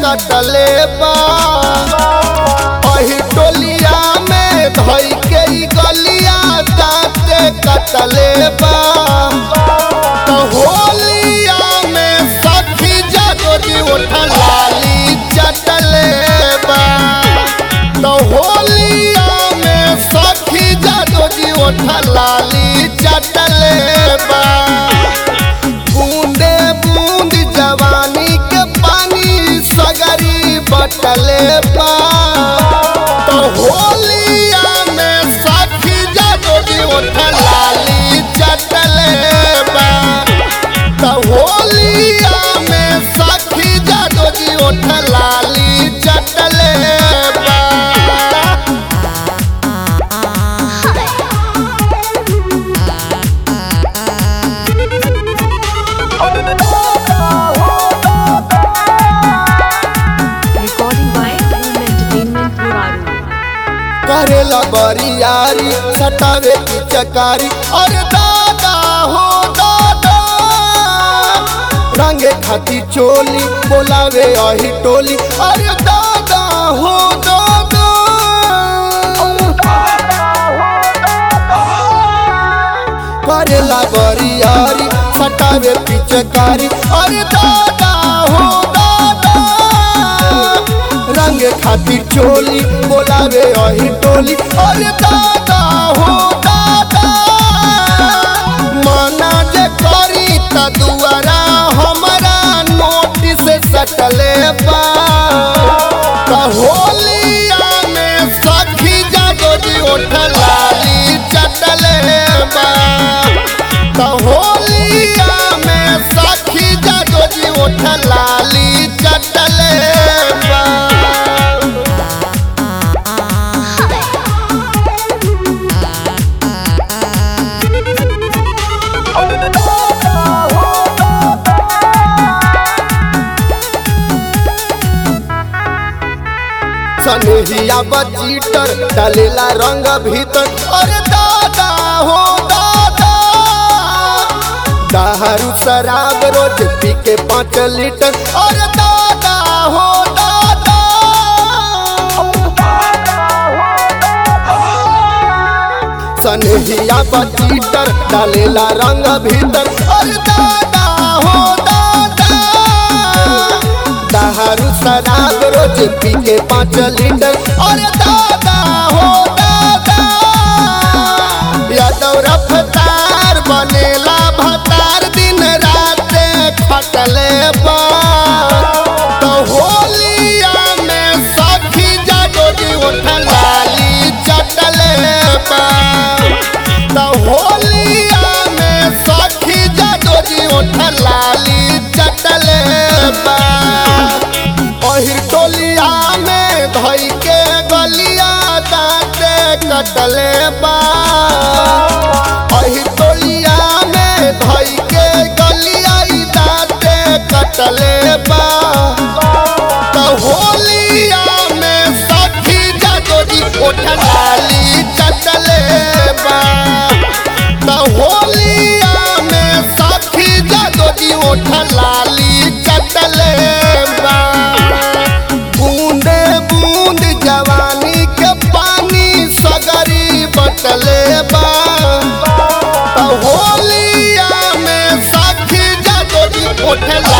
कटले बा अही टोलिया में धई के ई गलिया दाँते कटले बा तो होलिया में सखी जागोरी उठा लाली चटले बा तो होलिया में सखी जागोरी उठा लाली चटले बा बूंदे बूंद जवानी के पानी सगरी बटले बा तो होलिया में साथी जादोजी उठ लाली चटले बा तो होलिया में साथी जादोजी उठ लाली चटले बा Recording by Film Entertainment Muraru. करेला बरियारी सटावे की चकारी अरे दादा हो दादा रंगे खाती चोली बोलावे अही टोली अरे दादा हो दादा करेला बरियारी सटावे पिचकारी अरे दादा हो दादा रंग खातिर चोली बोलावे अही टोली अरे दादा हो दादा मना जे करी त दुआरा हमारा नोटिस सटले बा त होलिया में सखी जागोजी उठ लाली चटले बा त होलिया में सखी जागोजी उठ लाली चटले बा सनहिया बचीटर डालेला रंग भीतर अरे दादा हो दादा दारू शराब रोज पी के पाँच लीटर अरे दादा हो दादा सनहिया बचीटर डालेला रंग भीतर अरे दादा हो दादा दारू शराब रोज पी के पाँच लीटर अरे दादा हो दादा यादव रफ्तार बनेला भतार दिन रात खटले बा तो होलिया में सखी जागोजी उठ लाली चटले बा तो होलिया में सखी जागोजी उठ लाली चटले बा अहिर टोलिया में धई के गलिया दाँते कटले बा अहिर टोलिया में धई के गलिया ई दाँते कटले बा तो होलिया में सखी जागोजी उठ लाली चटले बा तो होलिया में सखी जागोजी उठ लाली चटले बा बूंदे बूंद जवानी के पानी सगरी बटले बा तो होलिया में सखी जागोजी उठ